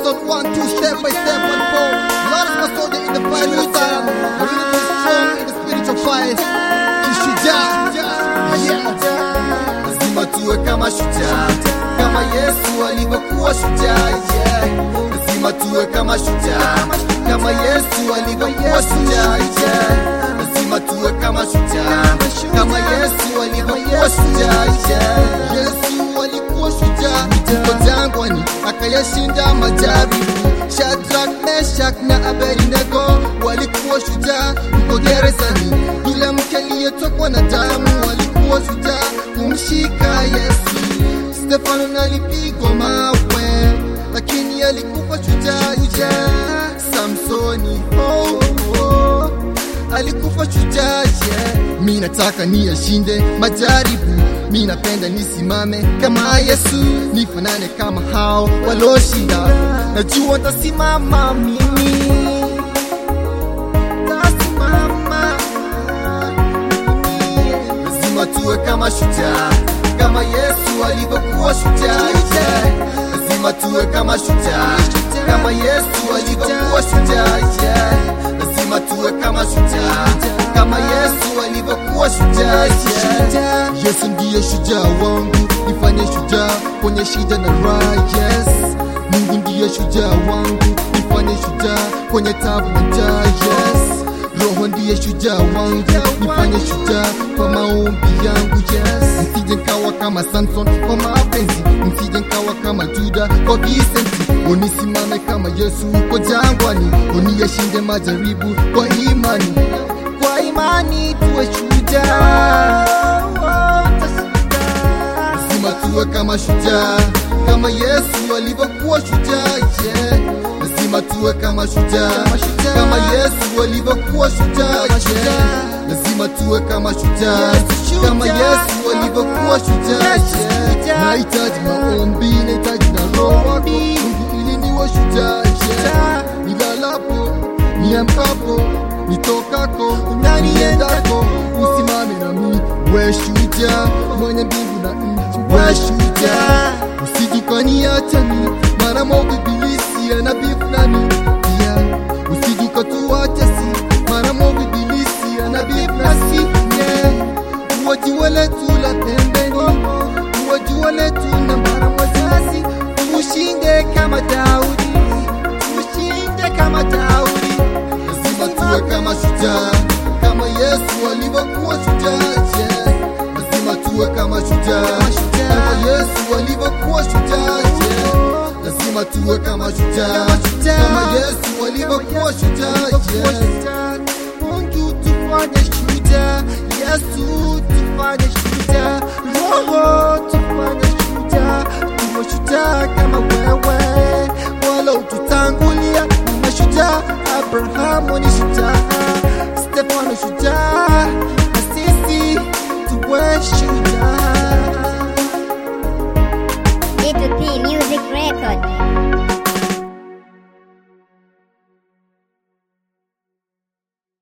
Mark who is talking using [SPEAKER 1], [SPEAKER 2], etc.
[SPEAKER 1] Samson, one, two, step by step, one, four. Lot of my soldier in the fight with time. A little bit strong in the spiritual fight. Kishujaa, yeah.
[SPEAKER 2] lazima tuwe kama shujaa kama yesu alivyokuwa shujaa yeah. lazima tuwe kama shujaa kama yesu alivyokuwa shujaa yeah. lazima tuwe kama shujaa kama yesu alivyokuwa shujaa yeah.
[SPEAKER 1] Yesu alikuwa shujaa yuko jangwani akayashinda majaribu. Shadrach, Meshach na Abednego walikuwa shujaa yuko gerezani. Yule mke aliyetokwa na damu alikuwa shujaa kumshika Yesu. Stefano alipigwa mawe lakini alikuwa shujaa shujaa. Samsoni oh, oh, alikufa shujaa yeah. Mi nataka niyashinde majaribu, mi napenda nisimame kama Yesu, nifanane kama hao waloshinda. Najua ntasimama mimi, tasimama
[SPEAKER 2] lazima tuwe kama shujaa kama yesu alivyokuwa shujaa yeah. lazima tuwe kama shujaa kama yesu alivyokuwa shujaa yeah. lazima tuwe kama shujaa kama yesu alivyokuwa shujaa yeah.
[SPEAKER 1] Yesu ndiye shujaa wangu, nifanye shujaa kwenye shida na raha. Yes, Mungu ndiye shujaa wangu, nifanye shujaa kwenye tabu na njaa. Yes, Roho ndiye shujaa wangu, nifanye shujaa kwa maombi yangu. Yes, msije nkawa kama Samson kwa mapenzi, msije nkawa kama Juda kwa visenti. Unisimame kama Yesu uko jangwani, uniyashinde majaribu kwa imani, kwa imani tuwe shujaa lazima tuwe kama shujaa kama Yesu alivyokuwa shujaa yeah. lazima tuwe kama shujaa kama Yesu alivyokuwa shujaa yeah. lazima tuwe kama shujaa kama Yesu alivyokuwa shujaa yeah. nahitaji maombi nahitaji na roho wako Mungu ili niwe shujaa yeah. nilalapo niamkapo nitokako na niendako usimame nami we shujaa mwenye mbingu na nchi we shujaa usijukaniacha mi mara moja ibilisi anabifu nami pia usijukatuacha si mara moja ibilisi anabifu nasi yeah. uwajiwe letu la pembeni uwajiwe letu na mara wazazi tushinde kama Daudi tushinde kama Daudi lazima tuwe kama shujaa kama Yesu alivyokuwa shujaa yeah. lazima tuwe kama shujaa kama Yesu alivyokuwa shujaa yeah. lazima tuwe kama shujaa kama Yesu alivyokuwa shujaa yeah. Mungu tufanye shujaa Yesu tufanye shujaa Roho tufanye